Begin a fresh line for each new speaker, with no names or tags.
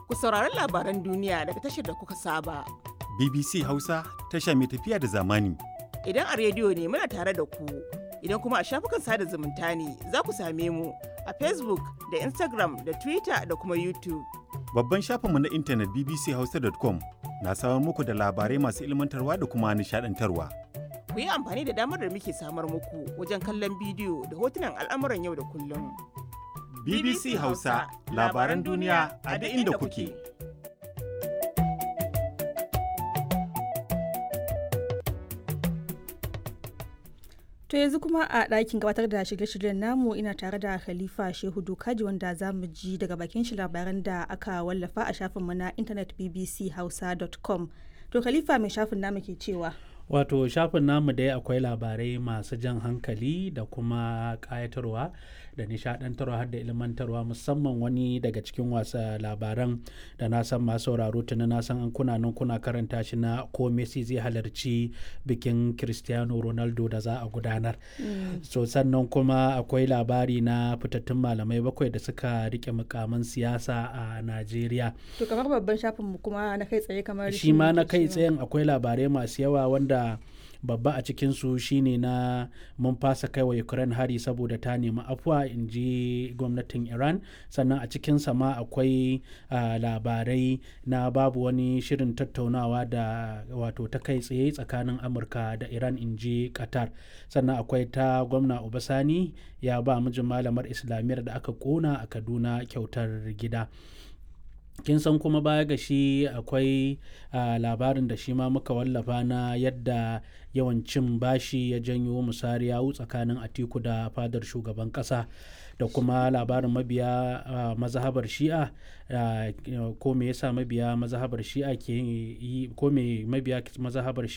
ku saurari labaran duniya daga tashar da kuka saba.
BBC Hausa tasha mai tafiya da zamani.
Idan a rediyo ne muna tare da ku, idan kuma a shafukan sada zumunta ne za ku same mu a Facebook da Instagram da Twitter da kuma YouTube.
Babban shafinmu na intanet bbchausa.com na samar muku da labarai masu ilmantarwa da kuma nishadantarwa.
Ku yi amfani da damar da muke samar muku wajen kallon bidiyo da hotunan al'amuran yau da kullum.
BBC Hausa labaran duniya a duk inda kuke.
To yanzu kuma a ɗakin gabatar da shirye-shiryen namu ina tare da Khalifa Shehu Dokaji wanda za mu ji daga bakin shi labaran da aka wallafa a shafinmu na intanet bbchausa.com. To Khalifa mai shafin namu ke cewa.
Wato shafin namu dai akwai labarai masu jan hankali da kuma ƙayatarwa da nishadantarwa har da ilmantarwa musamman wani daga cikin wasa labaran da na san masu sauraro tuni na san an kuna nan kuna karanta shi na ko Messi zai halarci bikin Cristiano Ronaldo da za a gudanar. So sannan kuma akwai labari na fitattun malamai bakwai da suka rike mukaman siyasa a Najeriya.
To kamar babban shafin mu kuma na kai tsaye kamar
shi ma na kai tsayen akwai labarai masu yawa wanda babba a cikinsu shine na mun fasa kai wa ukraine hari saboda ta nemi afuwa in ji gwamnatin iran sannan a cikinsa ma akwai labarai na babu wani shirin tattaunawa da wato ta kai tsaye tsakanin amurka da iran in ji qatar sannan akwai ta gwamna obasani ya ba mijin malamar islamiyyar da aka kona a kaduna kyautar gida kin san kuma baya ga shi akwai labarin da shi ma muka wallafa na yadda yawan cin bashi ya janyo musari yawu tsakanin atiku da fadar shugaban kasa da kuma labarin mabiya mazhabar shi'a ko me yasa mabiya mazhabar shi'a ke yi ko me mabiya mazhabar